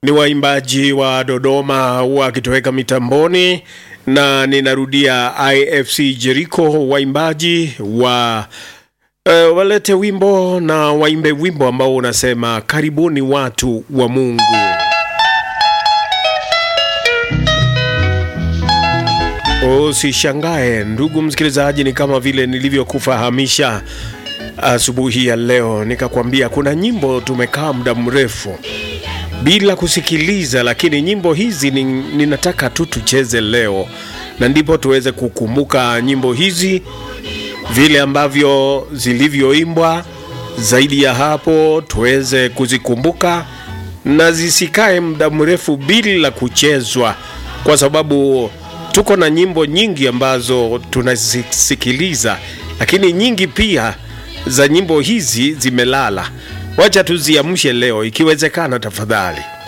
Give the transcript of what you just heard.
ni waimbaji wa Dodoma wakitoweka mitamboni, na ninarudia IFC Jericho, waimbaji wa uh, walete wimbo na waimbe wimbo ambao unasema karibuni watu wa Mungu. Usishangae ndugu msikilizaji, ni kama vile nilivyokufahamisha asubuhi ya leo, nikakwambia kuna nyimbo tumekaa muda mrefu bila kusikiliza, lakini nyimbo hizi ni, ninataka tu tucheze leo, na ndipo tuweze kukumbuka nyimbo hizi vile ambavyo zilivyoimbwa. Zaidi ya hapo, tuweze kuzikumbuka na zisikae muda mrefu bila kuchezwa, kwa sababu tuko na nyimbo nyingi ambazo tunazisikiliza, lakini nyingi pia za nyimbo hizi zimelala. Wacha tuziamshe leo ikiwezekana, tafadhali.